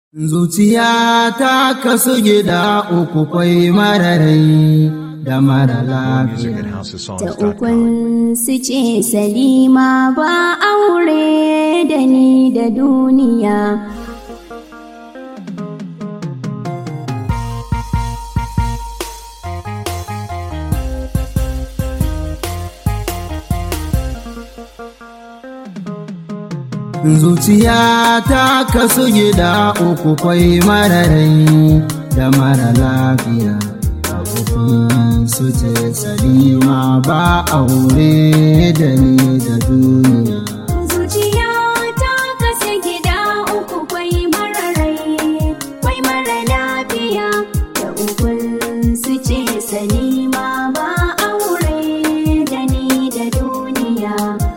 Zuciya ta kasu gida uku kwai mararai da mara lafiya. Ta ukun su ce Salima ba aure da ni da duniya. Zuciya ta kasu gida uku kwai mararai da mara lafiya. A uku su ce Salima ba aure da ni da duniya. Zuciya ta kasu gida uku kwai mararai, kwai mara lafiya. Ta ukun su ce Salima ba aure da ni da duniya.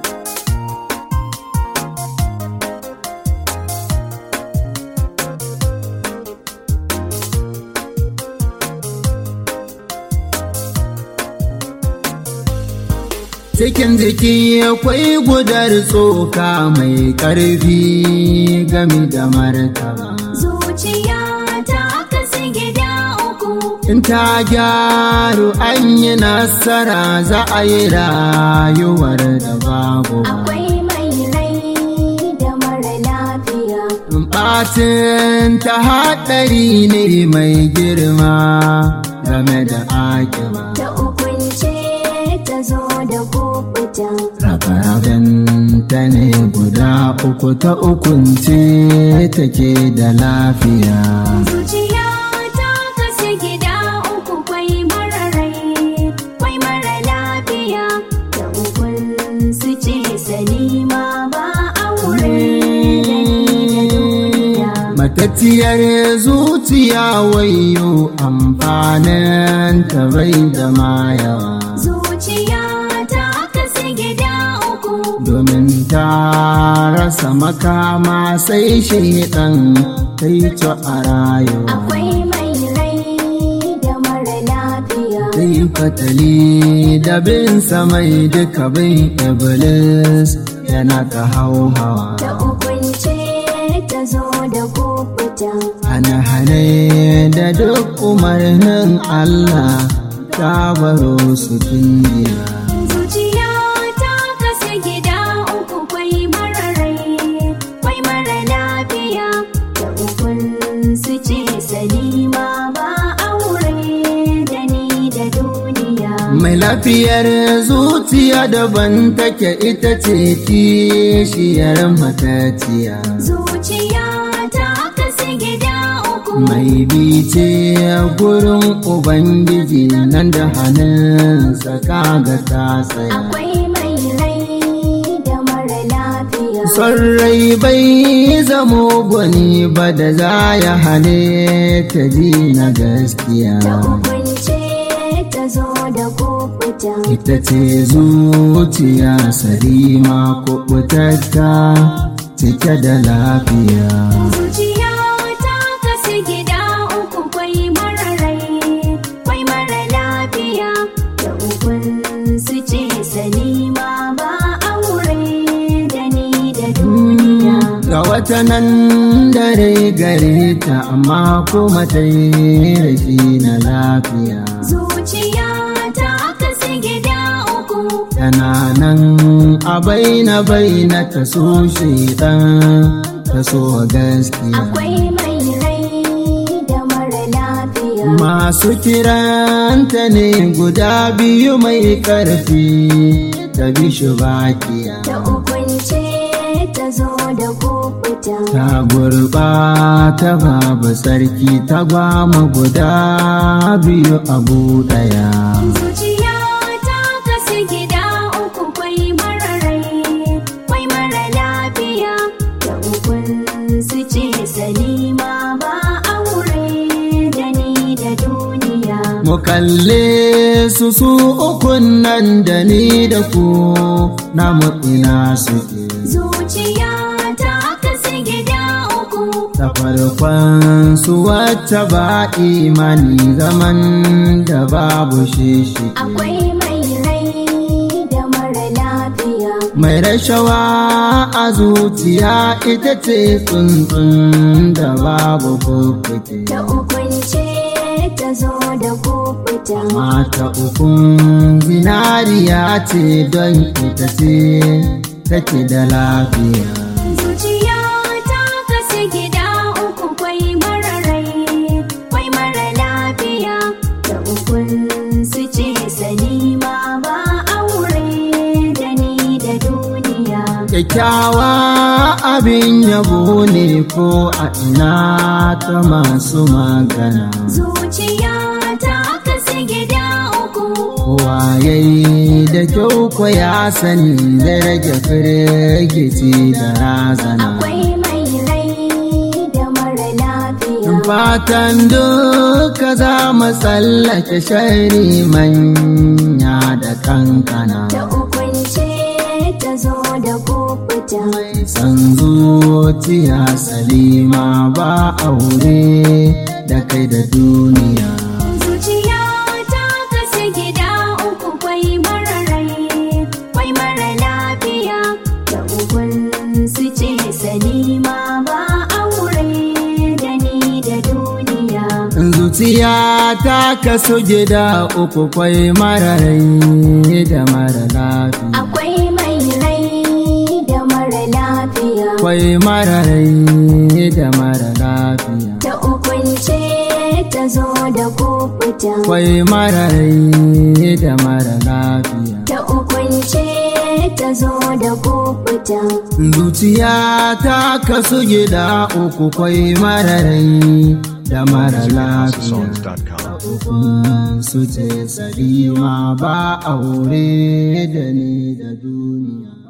Cikin jiki akwai gudar tsoka mai ƙarfi gami da martaba. Zuciya ta kasu gida uku. In ta gyaru an yi nasara za a yi rayuwar da babu. Akwai mai rai da mara lafiya. Ɓatin ta haɗari ne mai girma game da akiba. Ta ukunce ta zo da kukuta. Rabe-raben ta ne guda uku ta ukunce take da lafiya. Zuciya ta kasu gida uku kwai mara rai, kwai mara lafiya. Ta ukun su ce Salima ba aure da ni da duniya. Matattiyar zuciya wayo amfanin ta bai da mayawa. Zuciya ta kasu gida uku. Domin ta rasa makama sai shaidan ta yi ta a rayuwa. Akwai mai rai da mara lafiya. Zai fatali da bin samai duka bin Iblis yana ta hauhawa. Ta ukunce ta zo da kukuta. Hane-hane da duk umarnin Allah ta baro su tunjiya. Zuciya ta kasu gida uku kwai mara rai, kwai mara lafiya. Da ukun su ce Salima ba aure da ni da duniya. Mai lafiyar zuciya daban take ita ce kishiyar mataciya. Zuciya ta kasu gida uku. Mai bice gurin Ubangiji nan da hannunsa kaga ta tsaya. Akwai mai rai da mara lafiya. Son rai bai zamo gwani ba da za ya hane ta ji na gaskiya. Ta ukunce ta zo da kukuta. Ita ce zuciya sarima kuɓutatta cike da lafiya. Zuciya ta kasu gida uku kwai mara rai, kwai mara lafiya. Da ukun su ce Salima ba aure da ni da duniya. Ga wata nan dare gare ta amma kuma ta yi rashi na lafiya. Zuciya ta kasu gida uku. Tana nan a baina baina ta so shaidan ta so gaskiya. Akwai mai rai da mara lafiya. Masu kiranta ne guda biyu mai ƙarfi ta bi shi bakiya. Ta ukunce ta zo da kukuta. Ta gurɓata babu sarki ta gwama guda biyu abu ɗaya. Zuciya ta kasu gida uku kwai mara rai, kwai mara lafiya. Da ukun su ce Salima ba aure da ni da duniya. Mu kalle su su ukun nan da ni da ku na ina suke. Zuciya ta kasu gida uku. Ta farkon su wacce ba imani zaman da babu shi shi. Akwai mai rai da mara lafiya. mai rashawa a zuciya ita ce tsuntsun da babu fuffuke ta ukunce ta zo da kufuta mata ukun zinariya ce don ita ce take da lafiya zuciya ta kasu gida uku kwai mararai kwai mara lafiya da ukun su ce salima ba aure da ni da duniya kyakkyawa abin yabo ne ko a ina ta masu magana zuciya ta kasu gida uku kowa yayi da kyau ko ya sani zai rage firgici da razana akwai mai rai da mara lafiya fatan duka za mu tsallake shari manya da kankana ta ukunce ta zo da kufuta san zuciya salima ba aure da kai da duniya zuciya ta kasu gida uku kwai mararai kwai mara lafiya da ukun su ce salima ba aure da ni da duniya zuciya ta kaso gida uku kwai mararai da mara lafiya akwai mai rai da mara lafiya kwai mararai da mara lafiya ta ukunce ta zo da kufuta kwai mararai da mara lafiya ta ukunce ta zo da kufuta zuciya ta kaso gida uku kwai mararai da mara lafiya songs.com. ukun su ce salima ba aure da ni da duniya